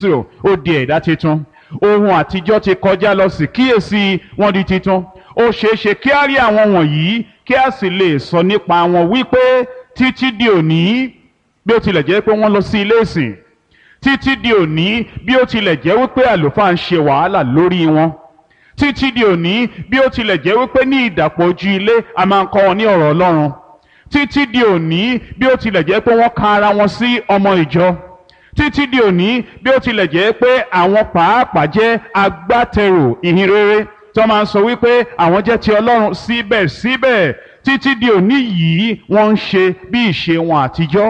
Jésù ó di ẹ̀dá tuntun ohun àtijọ́ ti kọjá lọ sí kíyèsí wọn di tuntun ó ṣeé ṣe kí á rí àwọn wọ̀nyí kí a sì lè sọ nípa wọn wípé títí di òní bí ó tilẹ̀ jẹ́ pé wọ́n lọ sí ilé ìsìn títí di òní bí ó tilẹ̀ jẹ́ wípé àlùfáà ń ṣe wàhálà lórí wọn títí di òní bí ó tilẹ̀ jẹ́ wípé ní ìdàpọ̀ ojú ilé a máa ń kọ́ wọn ní ọ̀rọ̀ Ọlọ́run títí di òní bí ó tilẹ̀ jẹ́ pé wọ́n ka ara wọn sí ọmọ ìjọ títí di òní bí ó tilẹ̀ jẹ́ pé àwọn pàápàá jẹ́ agbátẹrù ìhìn rere tí wọ́n máa ń sọ wípé àwọn jẹ́ ti Ọlọ́run síbẹ̀síbẹ̀ títí di òní yìí wọ́n ń ṣe bí ìṣe wọn àtijọ́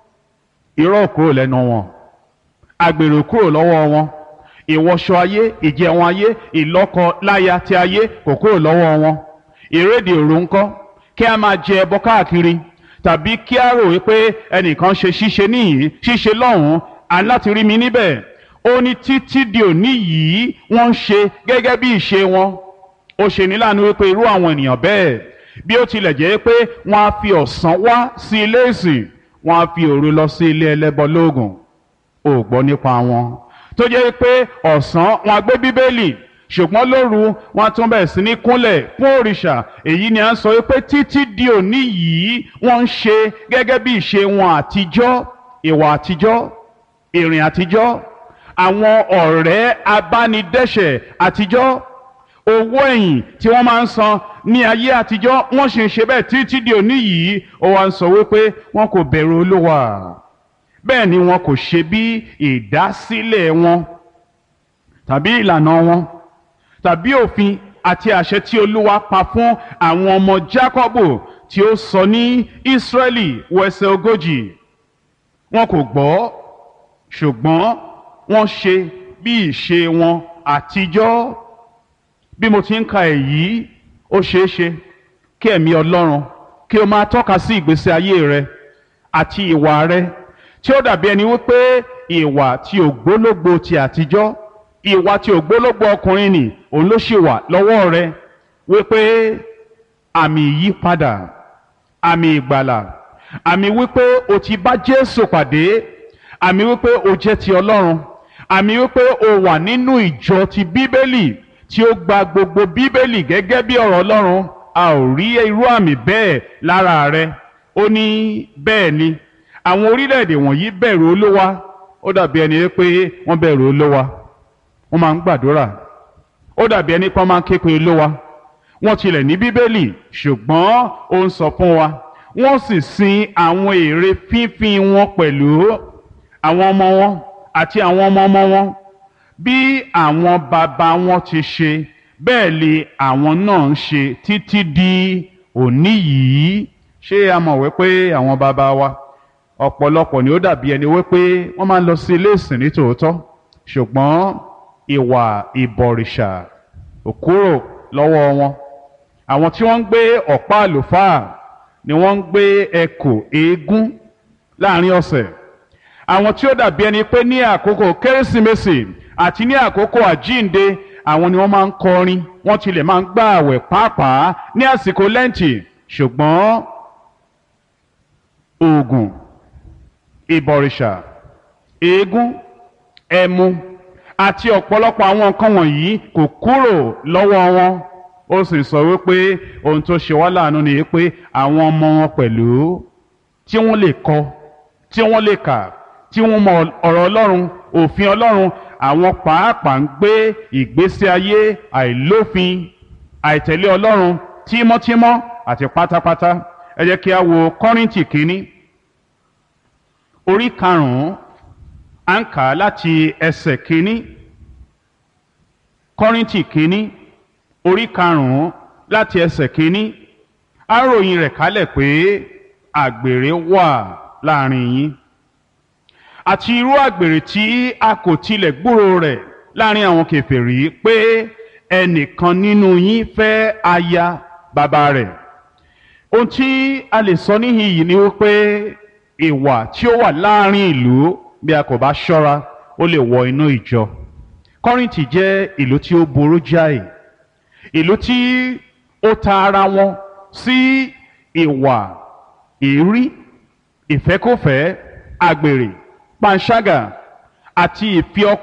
irọ́ kúrò lẹ́nu wọn àgbèrè kúrò lọ́wọ́ wọn ìwọṣọ ayé ìjẹun ayé ìlọ́kọ láya ti ayé kò kúrò lọ́wọ́ wọn ìrédè òru ńkọ́ kí a máa jẹ ẹbọ káàkiri tàbí kí a rò wípé ẹnìkan ṣe ṣíṣe níyìí ṣíṣe lọ́hùn-ún aláti rí mi níbẹ̀ ó ní títí di òní yìí wọ́n ń ṣe gẹ́gẹ́ bí ìṣe wọn ó ṣe ní láàánú wípé irú àwọn ènìyàn bẹ́ẹ̀ bí ó tilẹ̀ jẹ́ pé wọ́n á fi ọ̀sán wá sí ilé ìsìn wọ́n á fi òru lọ sí ilé ẹlẹ́bọ lóògùn ò gbọ́ nípa wọn tó jẹ́ pé ọ̀sán wọn á gbé bíbélì ṣùgbọ́n lóru wọn tún bẹ̀rẹ̀ sí ní kúnlẹ̀ fún òrìṣà èyí ni à ń sọ pé títí di òní yìí wọ́n ń ṣe gẹ́gẹ́ bí ìṣe wọn àtijọ́ ìwà àtijọ́ ìrìn àtijọ́ àwọn ọ̀rẹ́ abánidẹ́ṣẹ̀ àtijọ́ owó ẹ̀yìn tí wọ́n máa ń san ní ayé àtijọ́ wọ́n sì ń ṣe bẹ́ẹ̀ títí di òní yìí ó wá ń sọ wípé wọn kò bẹ̀rù olúwa bẹ́ẹ̀ ni wọn kò ṣe bí ìdásílẹ̀ wọn tàbí ìlànà wọn tàbí òfin àti àṣẹ tí olúwa pa fún àwọn ọmọ jákọ́bù tí ó sọ ní ísírẹ́lì wẹsẹ̀ ogójì wọn kò gbọ́ ṣùgbọ́n wọ́n ṣe bí ìṣe wọn àtijọ́ bí mo ti ń ka èyí ó ṣeé ṣe kí ẹ̀mí ọlọ́run kí o máa tọ́ka sí ìgbésí ayé rẹ àti ìwà rẹ tí ó dàbí ẹni wípé ìwà tí ògbólógbò ti àtijọ́ ìwà tí ògbólógbò ọkùnrin nì òun ló ṣì wà lọ́wọ́ rẹ wípé àmì ìyípadà àmì ìgbàlà àmì wípé o ti bá Jésù pàdé àmì wípé o jẹ́ ti Ọlọ́run àmì wípé o wà nínú ìjọ ti Bíbélì tí ó gba gbogbo Bíbélì gẹ́gẹ́ bí ọ̀rọ̀ Ọlọ́run a ò rí irú àmì bẹ́ẹ̀ lára rẹ ó ní bẹ́ẹ̀ ni àwọn orílẹ̀-èdè wọ̀nyí bẹ̀rù Olúwa ó dàbí ẹni pé wọ́n bẹ̀rù Olúwa wọ́n máa ń gbàdúrà ó dàbí ẹni pé wọ́n máa ń ké pe Olúwa wọ́n tilẹ̀ ní Bíbélì ṣùgbọ́n ó ń sọ fún wa wọ́n sì sin àwọn ère fínfín wọn pẹ̀lú àwọn ọmọ wọn àti àwọn ọmọ ọmọ wọn bí àwọn bàbá wọn ti ṣe bẹ́ẹ̀ lè àwọn náà ń ṣe títí di òní yìí ṣé a mọ̀ wípé àwọn bàbá wa ọ̀pọ̀lọpọ̀ ni ó dàbí ẹni wípé wọ́n máa ń lọ sí ilé ìsìn ní tòótọ́ ṣùgbọ́n ìwà ìbọ̀rìṣà ò kúrò lọ́wọ́ wọn àwọn tí wọ́n ń gbé ọ̀pá àlùfáà ni wọ́n ń gbé ẹkò eégún láàrin ọ̀sẹ̀ àwọn tí ó dàbí ẹni pé ní àkókò kérésìmesì àti ní àkókò àjínde àwọn ni wọ́n máa ń kọrin wọ́n tilẹ̀ máa ń gbà àwẹ̀ pàápàá ní àsìkò lẹ́ǹtì ṣùgbọ́n oògùn ìbọ̀rìṣà eégún ẹmu àti ọ̀pọ̀lọpọ̀ àwọn nǹkan wọ̀nyí kò kúrò lọ́wọ́ wọn ó sì sọ wípé ohun tó ṣe wá láàánú ni pé àwọn ọmọ wọn pẹ̀lú tí wọ́n lè kọ tí wọ́n lè kà tí wọ́n mọ ọ̀rọ̀ Ọlọ́run òfin Ọlọ́run àwọn pàápàá ń gbé ìgbésí ayé àìlófin àìtẹ̀lé Ọlọ́run tímọ́tímọ́ àti pátápátá ẹ jẹ́ kí a wo Kọ́ríńtì kínní orí karùn-ún à ń kà á láti ẹsẹ̀ kínní Kọ́ríńtì kínní orí karùn-ún láti ẹsẹ̀ kínní á ròyìn rẹ̀ kálẹ̀ pé àgbèrè wà láàrin yín àti irú àgbèrè tí a kò tilẹ̀ gbúrò rẹ̀ láàrin àwọn kèfèrí pé ẹnìkan nínú yín fẹ́ aya bàbá rẹ̀ ohun tí a lè sọ níhìn yìí ni wípé ìwà tí ó wà láàrin ìlú bí a kò bá ṣọ́ra ó lè wọ inú ìjọ Kọ́ríńtì jẹ́ ìlú tí ó burú jáì ìlú tí ó ta ara wọn sí ìwà èérí ìfẹ́kọ̀fẹ́ àgbèrè panṣágà àti ìfi ọkàn